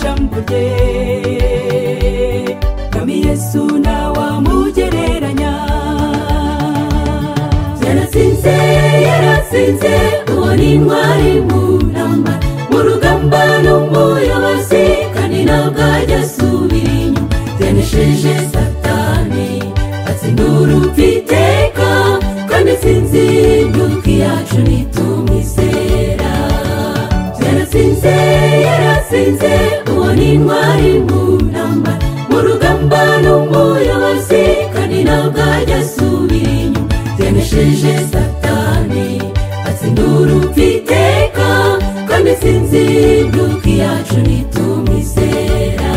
bose kami yesu ntawamugereranya yaratsinze yaratsinze uwo ni intwari mu ntamba mu rugamba n'umuyobozi kandi ntabwo ajya asubira inyuma yanesheje satani atsindura upfiteka kandi atsinze imyuka yacu nitumwizera yaratsinze yaratsinze uwo ni intwari mu ntamba mu rugamba n'umuyobozi kandi ntabwo ajya asubira inyuma yanesheje satani atsindura upfiteka kandi atsinze imyuka yacu nitumwizera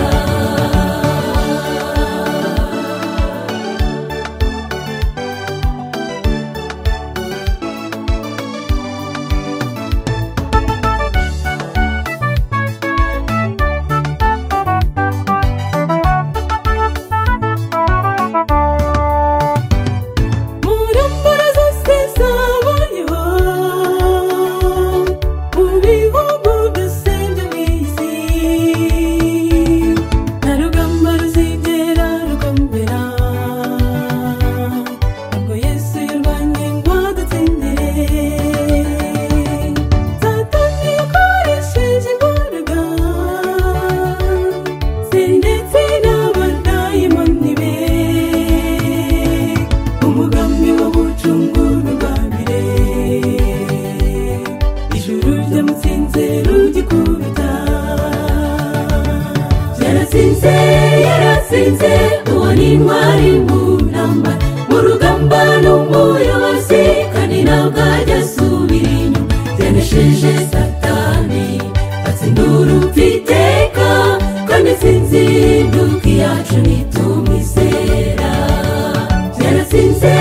Murambara zose zabonyeho mu bihugu byose byo mu isi nta rugamba ruzigera rukomera ntabwo yesu yarwanye ngo adutsindire satani yakoresheje imbaraga se ndetse n'abadayimoni be umugambi wo gucungura ubwabire ijuru ryamutsinze rugikubita yaratsinze yaratsinze uwo ni intwari mu ntamba mu rugamba n'umuyobozi kandi ntabwo ajya asubira inyuma yanesheje satani atsindura upfiteka kandi atsinze imyuka yacu nitumwizera yaratsinze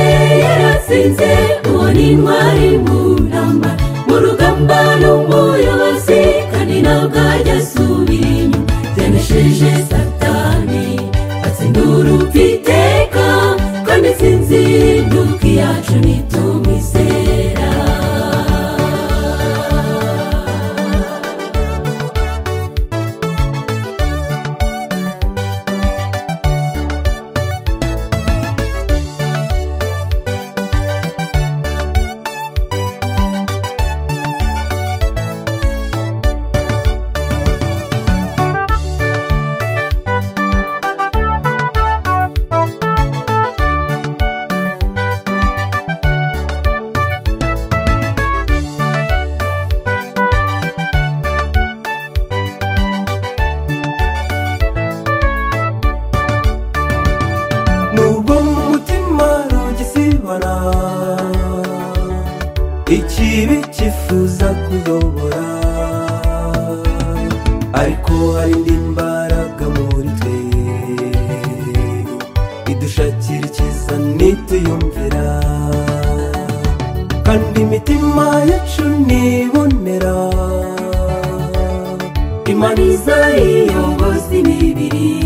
yaratsinze uwo ni intwari mu ntamba mu rugamba n'umuyobozi kandi ntabwo ajya asubira inyuma yanesheje satani atsindura upfiteka kandi atsinze imyuka yacu nitumwizera nubwo mu mutima rugisibana ikibi cyifuza kuyobora ariko hari indi mbaraga muri twe idushakira icyiza nituyumvira kandi imitima yacu ntibonera imaniza iyoboza imibiri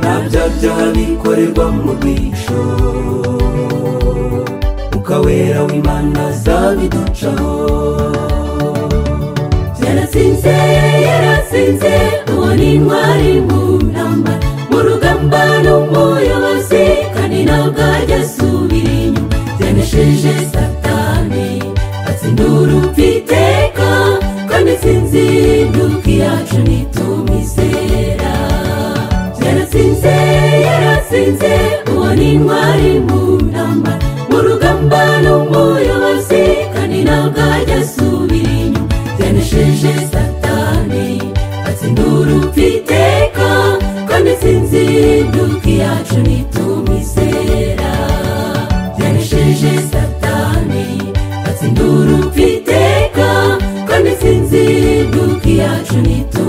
nta bya byaha bikorerwa mu rwisho ukawera w'imana zabiducaho yaratsinze yaratsinze uwo ni intwari mu ntamba mu rugamba n'umuyobozi kandi ntabwo ajya asubira inyuma yanesheje satani atsindura upfiteka kandi atsinze imyuka yacu nitumwizera yaratsinze yaratsinze uwo ni intwari mu ntamba mu rugamba n'umuyobozi kandi ntabwo ajya asubira inyuma yanesheje satani atsindura upfiteka kandi atsinze imyuka yacu nitumwizera yanesheje satani atsindura upfiteka kandi atsinze imyuka yacu nitumwizera